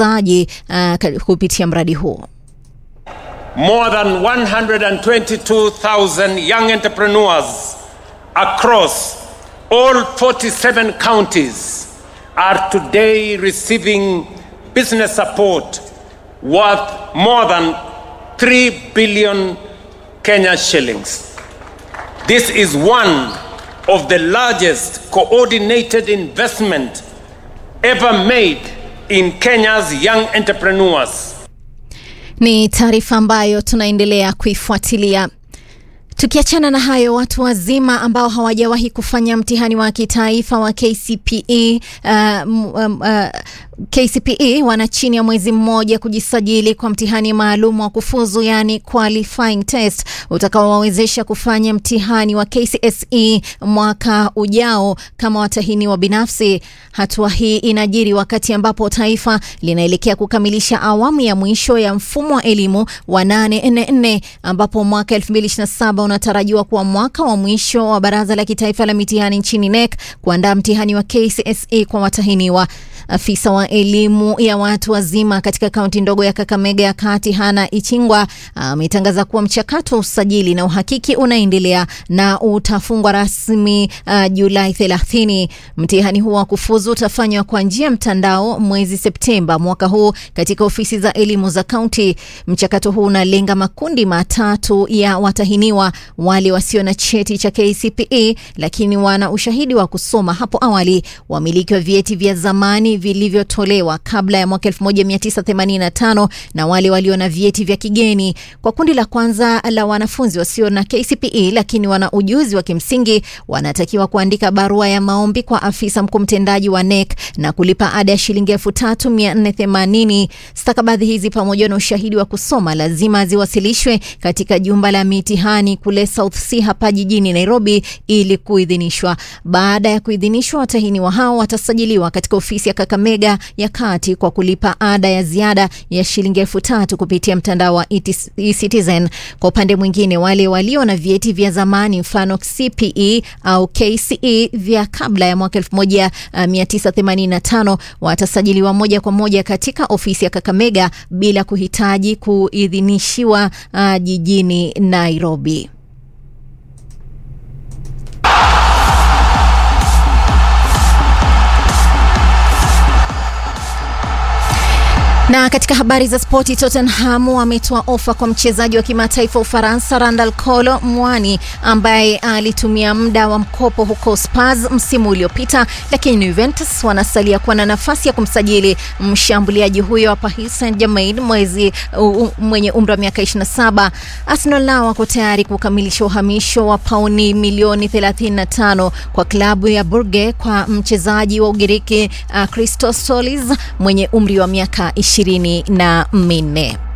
uwekezaji uh, kupitia mradi huo. More than 122,000 young entrepreneurs across all 47 counties are today receiving business support worth more than 3 billion Kenya shillings. This is one of the largest coordinated investment ever made in Kenya's young entrepreneurs. Ni taarifa ambayo tunaendelea kuifuatilia. Tukiachana na hayo, watu wazima ambao hawajawahi kufanya mtihani wa kitaifa wa KCPE uh, um, uh, KCPE wana chini ya mwezi mmoja kujisajili kwa mtihani maalum wa kufuzu, yani qualifying test utakaowawezesha kufanya mtihani wa KCSE mwaka ujao kama watahiniwa binafsi. Hatua hii inajiri wakati ambapo taifa linaelekea kukamilisha awamu ya mwisho ya mfumo wa elimu wa 844 ambapo mwaka 2027 unatarajiwa kuwa mwaka wa mwisho wa Baraza la Kitaifa la Mitihani nchini NEC kuandaa mtihani wa KCSE kwa watahiniwa. Afisa wa elimu ya watu wazima katika kaunti ndogo ya Kakamega ya Kati, Hana Ichingwa, ametangaza kuwa mchakato wa usajili na uhakiki unaendelea na utafungwa rasmi uh, Julai 30. Mtihani huo wa kufuzu utafanywa kwa njia ya mtandao mwezi Septemba mwaka huu katika ofisi za elimu za kaunti. Mchakato huu unalenga makundi matatu ya watahiniwa: wale wasio na cheti cha KCPE lakini wana ushahidi wa kusoma hapo awali, wamiliki wa vyeti vya zamani vilivyotolewa kabla ya mwaka 1985 na wale walio na vyeti vya kigeni. Kwa kundi la kwanza la wanafunzi wasio na KCPE lakini wana ujuzi wa kimsingi, wanatakiwa kuandika barua ya maombi kwa afisa mkuu mtendaji wa NEC na kulipa ada ya shilingi 3480. Stakabadhi hizi pamoja na ushahidi wa kusoma lazima ziwasilishwe katika jumba la mitihani kule South C hapa jijini Nairobi ili kuidhinishwa. Baada ya kuidhinishwa, watahiniwa hao watasajiliwa katika ofisi ya Kakamega ya Kati kwa kulipa ada ya ziada ya shilingi elfu tatu kupitia mtandao wa eCitizen. Kwa upande mwingine, wale walio na vyeti vya zamani mfano CPE au KCE vya kabla ya mwaka 1985 watasajiliwa moja kwa moja katika ofisi ya Kakamega bila kuhitaji kuidhinishiwa uh, jijini Nairobi. Na katika habari za spoti, Tottenham wametoa ofa kwa mchezaji wa kimataifa wa Ufaransa Randal Kolo Mwani ambaye alitumia muda wa mkopo huko Spurs msimu uliopita, lakini Juventus wanasalia kuwa na nafasi ya kumsajili mshambuliaji huyo wa Paris Saint-Germain mwezi uh, mwenye umri wa miaka 27. Arsenal nao wako tayari kukamilisha uhamisho wa pauni milioni 35 kwa klabu ya Brugge kwa mchezaji wa Ugiriki uh, Christos Solis mwenye umri wa miaka ishirini na minne.